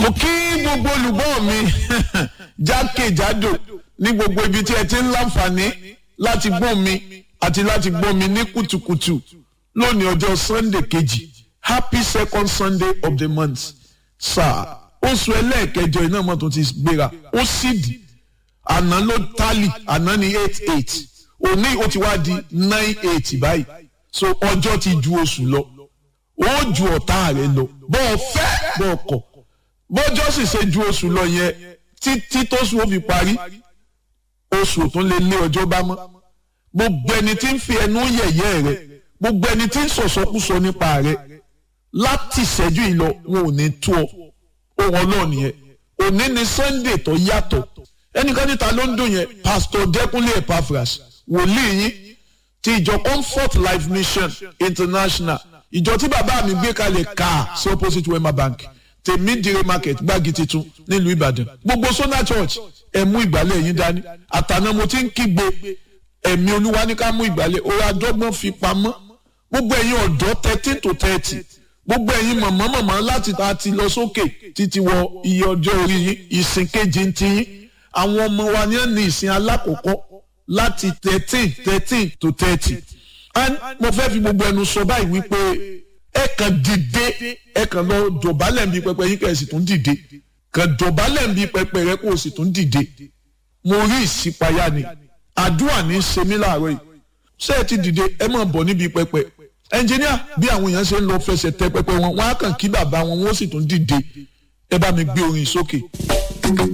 mo kí gbogbo olùgbọ́ mi jákèjádò ní gbogbo ibi tí ẹ ti ń láǹfààní láti gbọ́ mi àti láti gbọ́ mi ní kùtùkùtù lónìí ọjọ́ sunday kejì happy second sunday of the month sáà oṣù ẹlẹ́ẹ̀kẹjọ iná mọ́tò ti gbéra ó sì dì àná ló tálì àná ní eight eight òní ó ti wá di nine eight báyìí so ọjọ́ ti ju oṣù lọ ó ju ọ̀tá rẹ̀ lọ bọ́ọ̀ fẹ́ bọ́ọ̀ kọ̀ bọ́jọ́ sì ṣe ju oṣù lọ yẹn títí tóṣù ó fi parí oṣù tó lè lé ọjọ́ bá mọ́ gbogbo ẹni tí ń fi ẹnu yẹ̀yẹ́ rẹ̀ gbogbo ẹni tí ń sọ̀sọ́kúsọ nípa rẹ̀ láti ṣẹ́jú ìlọ wọn ò ní tó ọ ohun ọlọ́ọ̀ni yẹn òní ni sunday tó yàtọ̀ ẹnìkan níta ló ń dùn yẹn pastor dẹkùnlé epaphras wòlíì yín ti ìjọ comfort life mission international ìjọ tí bàbá mi gbé kalẹ̀ káà sí opposite wema bank tèmídìrí market gbági titun nílùú ìbàdàn gbogbo sona church ẹ mú ìgbálẹ̀ yín dání àtàná mo ti ń kígbe ẹ̀mí olúwa ní ká mú ìgbálẹ̀ òun adọ́gbọ́n fi pamọ́ gbogbo ẹ̀yin ọ̀dọ́ thirteen to thirty gbogbo ẹ̀yin mọ̀mọ́ mọ̀mọ́ láti ta ti lọ sókè títí wọ iye ọjọ́ orí yín ìsìn kejì ń ti yín àwọn ọmọ wa ní ní ìsìn alákọ̀ọ́kọ́ láti thirteen thirteen to thirty and mo fẹ́ fi gbogbo ẹnu sọ báyìí wípé ẹ kàn dìde ẹ kàn lọ dọ̀bálẹ̀ nbí pẹpẹ yín kẹ́ ẹ sì tún dìde kàn dọ̀bálẹ̀ nbí pẹpẹ rẹ kó o sì tún dìde mo rí ìṣípayá ni àdúrà ní í ṣe mí láàárọ̀ yìí ṣé ẹ ti dìde ẹ máa bọ̀ níbi pẹpẹ ẹnjìníà bí àwọn èèyàn ṣe ń lọ fẹsẹ̀ tẹ pẹpẹ wọn wọn á kàn kí bàbá wọn wọn ó sì tún dìde ẹ bá mi gbé orin sókè.